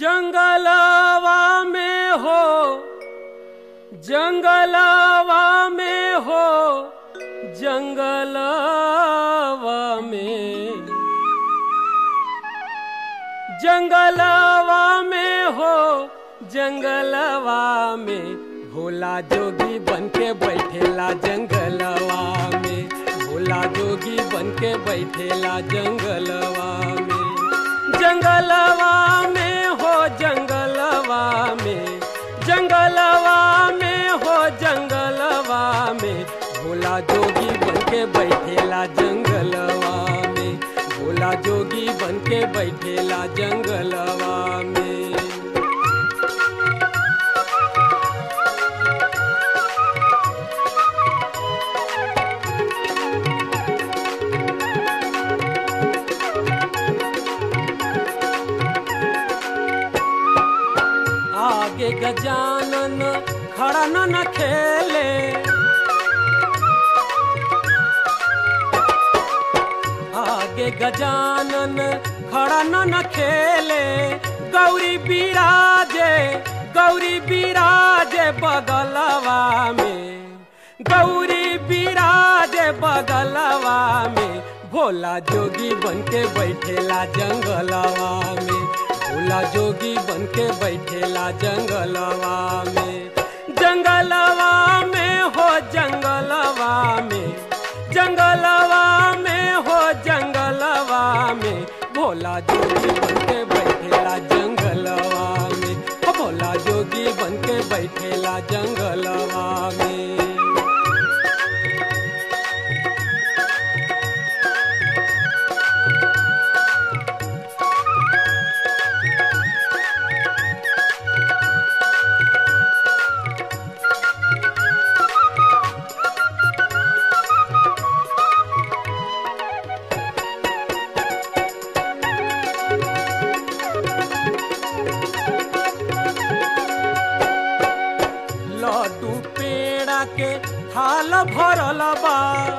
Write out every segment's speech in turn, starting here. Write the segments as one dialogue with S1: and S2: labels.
S1: जंगलवा में हो जंगलवा में हो जंगलवा में जंगलवा में हो जंगलवा में भोला जोगी बन के बैठेला जंगलवा में भोला जोगी बन के बैठेला जंगलवा में जंगलवा में हो जंगलवा में जंगलवा में हो जंगलवा में भोला जोगी बन के बैठेला जंगलवा में भोला जोगी बन के बैठेला जंगलवा में आगे गजानन खड़ा न न खेले आगे गजानन खड़ा न न खेले गौरी बिराजे गौरी बिराजे बगलवा में गौरी बिराजे बगलवा में भोला जोगी बन के बैठेला जंगलवा में भोला जोगी बन के बैठेला जंगलवा में जंगलवा में हो जंगलवा में जंगलवा में हो जंगलवा में भोला जोगी बन के बैठेला जंगलवा में हो भोला जोगी बन के बैठेला जंगलवा में लड्डू पेड़ा के थाल भरल बा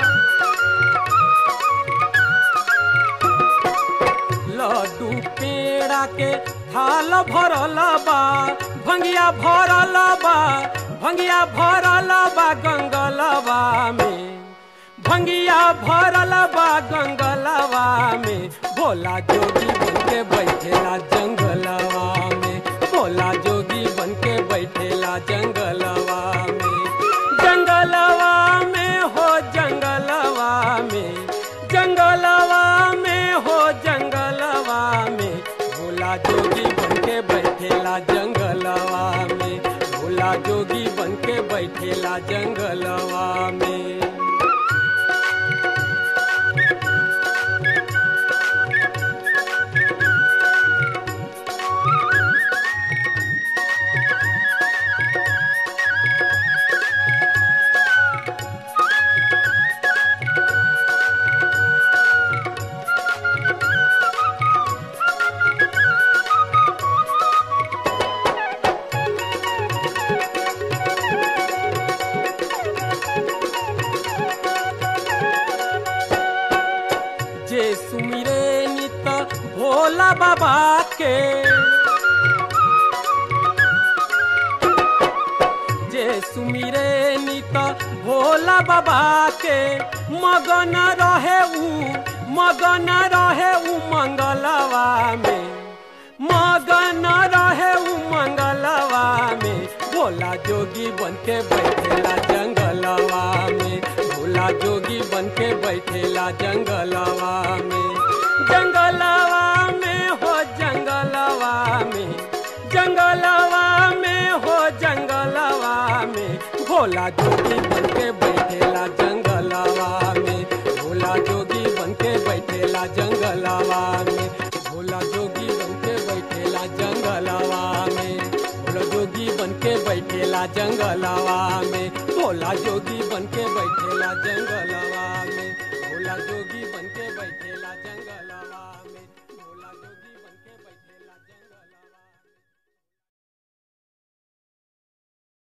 S1: लड्डू पेड़ा के थाल भरल बा भंगिया भरल बा भंगिया भरल बा गंगलवा में भंगिया भरल बा गंगलवा में भोला जोगी बन के बैठेला जंगलवा में भोला जोगी बन के बैठेला जंगलवा में जंगलवा में हो जंगलवा में जंगलवा में हो जंगलवा में भोला जोगी बन के बैठेला जंगलवा में भोला जोगी बन के बैठेला जंगलवा में जे सुमिरे नित भोला बाबा के जे सुमिरे नित भोला बाबा के मगन रहे ऊ मगन रहे ऊ मंगलवा में मगन रहे ऊ मंगलवा में भोला जोगी बन के बैठेला जंगलवा में भोला जोगी बन के बैठेला जंगलवा में जंगलवा में हो जंगलवा में जंगलवा में हो जंगलवा में भोला जोगी बन के बैठेला जंगलवा में भोला जोगी बन के बैठेला जंगलवा में भोला जोगी बन के बैठेला जंगलवा में भोला जोगी बन के बैठेला जंगलवा में भोला जोगी बन के बैठेला जंगलवा